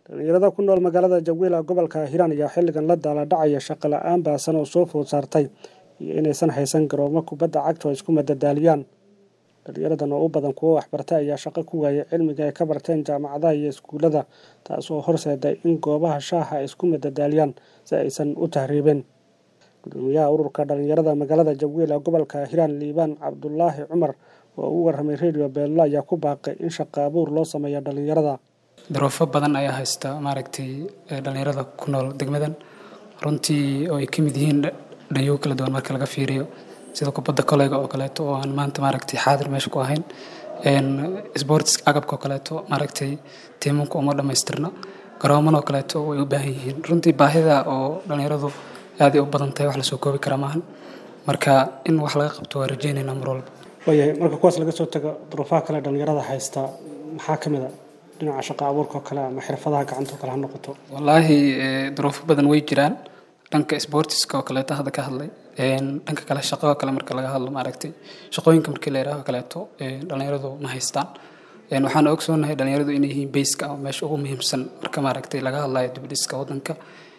dhalinyarada ku nool magaalada jagwila gobolka hiiraan ayaa xilligan la daala dhacaya shaqo la-aan baasan oo soo food saartay iyo inaysan haysan garoomo kubadda cagta oo isku madadaaliyaan dhalinyaradan oo u badan kuwo waxbartay ayaa shaqo ku waayay cilmiga ay ka barteen jaamacadaha iyo iskuullada taas oo horseeday in goobaha shaaha ay isku madadaaliyaan si aysan u tahriibin gudoomiyaha ururka dhalinyarada magaalada jagwila gobolka hiiraan liibaan cabdulaahi cumar oo u waramay radio beello ayaa ku baaqay in shaqo abuur loo sameeyo dhalinyarada daruufo badan ayaa haysta maaragtay dhalinyarada ku nool degmadan runtii oo ay ka mid yihiin dhanyo kala duwan marka laga fiiriyo sida kubadda koleyga oo kaleeto oo aan maanta maaragtay xaadir meesha ku ahayn sports agabka oo kaleeto maaragtay tiimanka uma dhammaystirna garooman oo kaleeto way u baahan yihiin runtii baahida oo dhalinyaradu aaday u badan tahay wax lasoo koobi kara maahan marka in wax laga qabto waa rajeynaynaa mar walba waayahay marka kuwaas laga soo tago duruufaha kale dhalinyarada haysta maxaa ka mid a dhinaca shaqo abuurka oo kale ama xirfadaha gacanta oo kale ha noqoto wallaahi duruufo badan way jiraan dhanka sportiska oo kaleeto hadda ka hadlay dhanka kale shaqo kale marka laga hadlo maaragtay shaqooyinka markii la yidhaaho kaleeto dhalinyaradu ma haystaan waxaan ogsoonahay dhalinyaradu inay yihiin bayska ama meesha ugu muhiimsan marka maaragtay laga hadlayo dibdhiska waddanka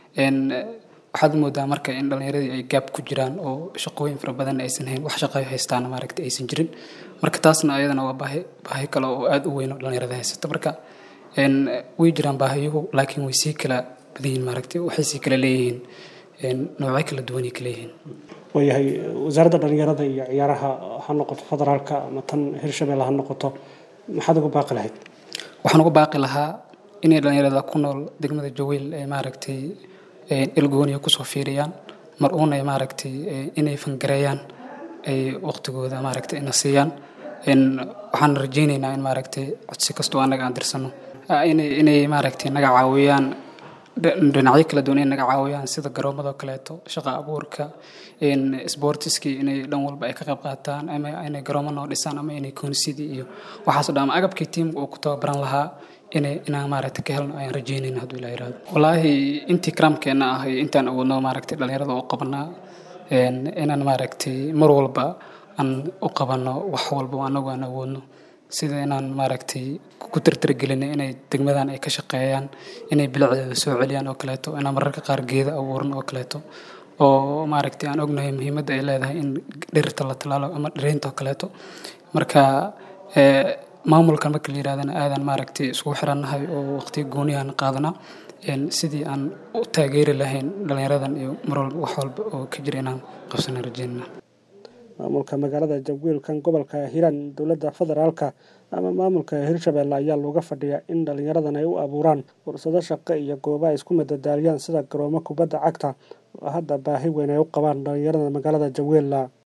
waxaad moodaa marka in dhalinyaradii ay gaab ku jiraan oo shaqooyin fara badan aysan hayn wax shaqo haystaana maaragtay aysan jirin marka taasna ayadana waa baahi baahi kale oo aada u weyn oo dhalinyarada haysata marka way jiraan baahiyuhu laakiin way sii kala badan yihiin maaragtay waxay sii kala leeyihiin noocyo kala duwanay kala yihiin waayahay wasaaradda dhalinyarada iyo ciyaaraha ha noqoto federaalka ama tan hirshabelle ha noqoto maxaad ugu baaqi lahayd waxaan ugu baaqi lahaa inay dhalinyarada ku nool degmada jawiil ee maaragtay ilgooniya kusoo fiiriyaan mar uuna maaragtay inay fangareeyaan ay waqtigooda maaragtay ina siiyaan waxaan rajeyneynaa in maaragtay codsi kastoo annaga aan dirsano inay inay maaragtay naga caawiyaan dhinacyo kala duwan inay naga caawiyaan sida garoomada kaleeto shaqa abuurka sportiskii inay dhan walba ay ka qayb qaataan ama inay garoomo noo dhisaan ama inay koonisidii iyo waxaasoo dhan ama agabkii tiimka uu ku tababaran lahaa inay inaan maaragtay ka helno ayaan rajeynayna hadduu ilaa yiraahdo wallaahi intii karaamkeenna ah iyo intaan awoodno maaragtay dhalinyarada u qabanaa inaan maaragtay mar walba aan u qabanno wax walba anagu aan awoodno sida inaan maaragtay ku tirtirgelinay inay degmadan ay ka shaqeeyaan inay bilicdeeda soo celiyaan oo kaleeto inaan mararka qaar geeda abuuran oo kaleeto oo maaragtay aan ognahay muhiimadda ay leedahay in dhirta la talaalo ama dhiraynta oo kaleeto marka maamulkan marka la yirahdana aadan maaragtay iskugu xirannahay oo waqtiga gooniyahan qaadanaa sidii aan u taageeri lahayn dhalinyaradan iyo mar walba wax walba oo ka jira inaan qabsana rajeynana maamulka magaalada jagwiilkan gobolka hiiraan dowladda federaalka ama maamulka hirshabelle ayaa looga fadhiyaa in dhalinyaradan ay u abuuraan fursado shaqo iyo gooba ay isku madadaaliyaan sida garoomo kubadda cagta oo hadda baahi weyn ay u qabaan dhalinyarada magaalada jagwiila